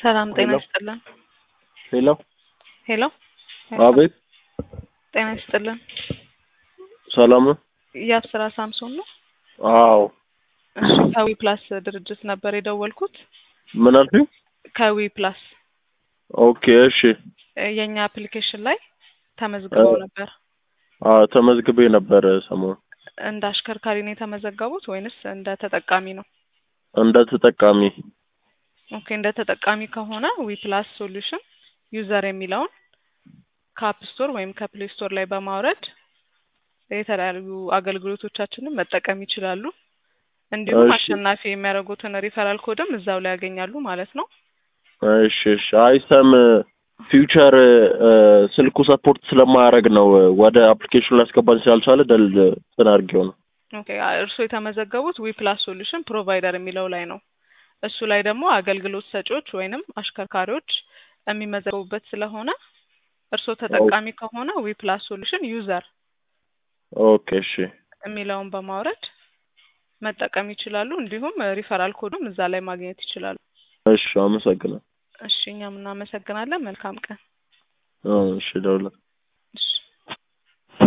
ሰላም ጤና ሄሎ። ይስጥልን። ሄሎ ሄሎ አቤት ጤና ይስጥልን። ሰላም ነው? የአብስራ ሳምሶን ነው። አዎ እሺ ከዊ ፕላስ ድርጅት ነበር የደወልኩት። ምን አልሽኝ? ከዊ ፕላስ ኦኬ እሺ እ የእኛ አፕሊኬሽን ላይ ተመዝግበው እ- ነበር። አዎ ተመዝግቤ ነበር ሰሞኑን እንደ አሽከርካሪ ነው የተመዘገቡት ወይንስ እንደ ተጠቃሚ ነው? እንደ ተጠቃሚ ኦኬ እንደ ተጠቃሚ ከሆነ ዊ ፕላስ ሶሉሽን ዩዘር የሚለውን ከአፕ ስቶር ወይም ከፕሌይ ስቶር ላይ በማውረድ የተለያዩ አገልግሎቶቻችንን መጠቀም ይችላሉ። እንዲሁም እሺ። አሸናፊ የሚያደርጉትን ሪፈራል ኮድም እዛው ላይ ያገኛሉ ማለት ነው። እሺ እሺ አይ ሰም ፊውቸር ስልኩ ሰፖርት ስለማያደርግ ነው ወደ አፕሊኬሽኑ ሊያስገባኝ ስላልቻለ ደል እንትን አድርጌው ነው። ኦኬ እርስዎ የተመዘገቡት ዊ ፕላስ ሶሉሽን ፕሮቫይደር የሚለው ላይ ነው። እሱ ላይ ደግሞ አገልግሎት ሰጪዎች ወይንም አሽከርካሪዎች የሚመዘገቡበት ስለሆነ እርስዎ ተጠቃሚ ከሆነ ዊ ፕላስ ሶሉሽን ዩዘር ኦኬ እሺ የሚለውን በማውረድ መጠቀም ይችላሉ። እንዲሁም ሪፈራል ኮዱም እዛ ላይ ማግኘት ይችላሉ። እሺ አመሰግናለሁ። እሺ እኛም እናመሰግናለን። መልካም ቀን። አዎ፣ እሺ ደውላለሁ። እሺ